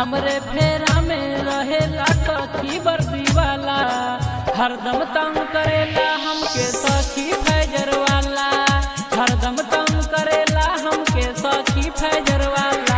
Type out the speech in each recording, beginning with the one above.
हमरे फेरा में रहेला सखी बर्दी वाला हरदम तंग करेला हमके सखी फैजर वाला हरदम तंग करेला हमके सखी फैजर वाला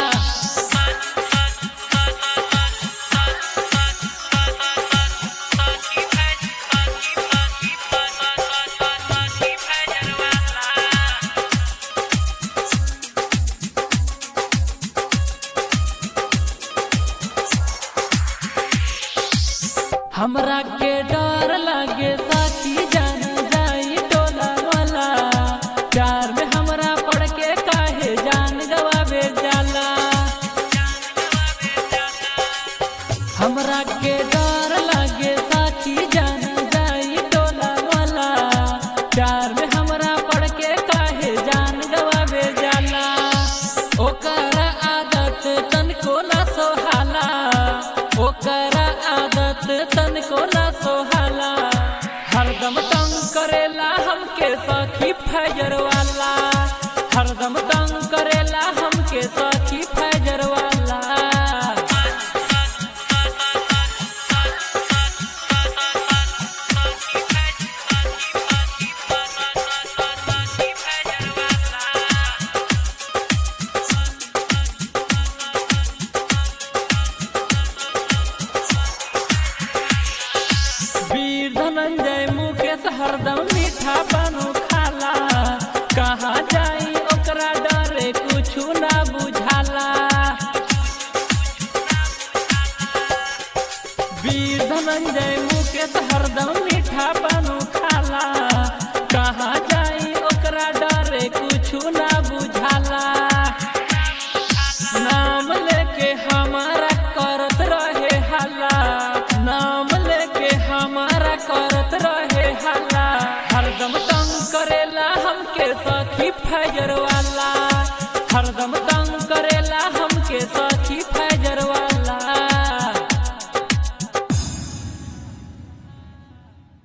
हमरा के डर लागे साथी जान जाई टोला वाला प्यार में हमरा पड़ के काहे जान गवावे जाला हमरा के डर लागे साथी जान जाई टोला वाला प्यार में हमरा पड़ के काहे जान गवावे जाला ओकर आदत तनको ना सोहाला ओकर आदत तनको ना सोहाला हरदम तंग करेला हमके सखी फैजर वाला हरदम तंग करेला हमके सखी फैजर वाला वीर धनंजय मुकेश हरदम मीठा बनू खाला कहाँ जाई ओकरा डरे कुछु ना बुझाला वीर धनंजय मुकेश हरदम मीठा बनू खाला कहाँ जाई ओकरा डरे कुछु ना बुझाला नाम लेके हमारा करत रहे हल्ला नाम लेके हमारा करत रहे हल्ला हरदम तंग करेला हमके सखी फैजर वाला हरदम